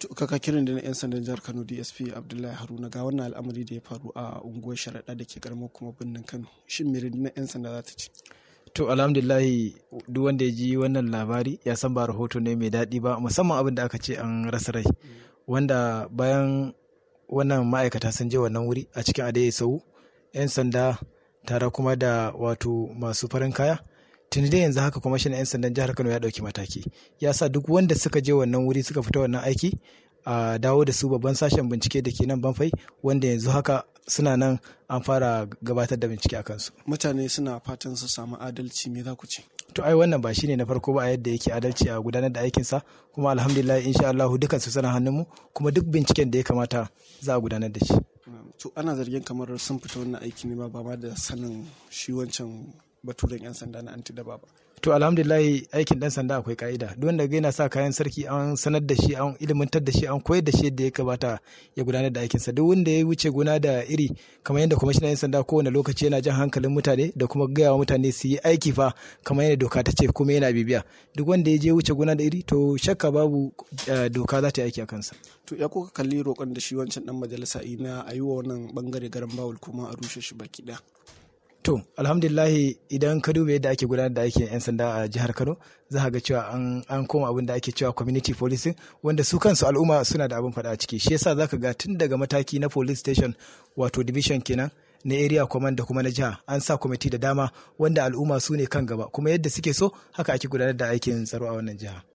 kaka kirin da na 'yan sandan jihar kano dsp abdullahi haruna ga wannan al'amari da ya faru a unguwar sharaɗa da ke karamar kuma birnin kano shin me na 'yan sanda za ta ce to alhamdulillahi duk wanda ya ji wannan labari ya san ba rahoto ne mai daɗi ba musamman abin da aka ce an rasa rai wanda bayan wannan ma'aikata sun je wannan wuri a cikin adaye sau 'yan sanda tare kuma da wato masu farin kaya tuni dai yanzu haka kwamishin 'yan sandan jihar kano ya ɗauki mataki ya sa duk wanda suka je wannan wuri suka fita wannan aiki a dawo da su babban sashen bincike da ke nan banfai wanda yanzu haka suna nan an fara gabatar da bincike a kansu mutane suna fatan su samu adalci me za ku ce to ai wannan ba shine na farko ba a yadda yake adalci a gudanar da aikinsa kuma alhamdulillah insha Allah dukan su suna hannunmu kuma duk binciken da ya kamata za a gudanar da shi to ana zargin kamar sun fita wannan aiki ne ba ma da sanin shi wancan baturen 'yan sanda na anti daba ba to alhamdulillahi aikin dan sanda akwai ka'ida duk wanda yana sa kayan sarki an sanar da shi an ilimantar da shi an koyar da shi yadda ya kamata ya gudanar da aikinsa duk wanda ya wuce gona da iri kamar yadda kwamishinan 'yan sanda kowane lokaci yana jan hankalin mutane da kuma gaya wa mutane su yi aiki fa kamar yadda doka ta ce kuma yana bibiya duk wanda ya je wuce gona da iri to shakka babu doka za ta yi aiki a kansa to ya kuka kalli roƙon da shi wancan dan majalisa na a yi wa wannan bangare garan bawul kuma a rushe shi baki ɗaya To, alhamdulillahi idan ka duba yadda ake gudanar da aikin 'yan sanda a jihar Kano, za ga cewa an koma abin da ake cewa community policing wanda su kansu al'umma suna da abin faɗa a ciki. Shi yasa za ka ga tun daga mataki na police station wato division kenan na area command da kuma na jiha an sa kwamiti da dama wanda al'umma su ne kan gaba kuma yadda suke so haka ake gudanar da aikin tsaro a wannan jiha.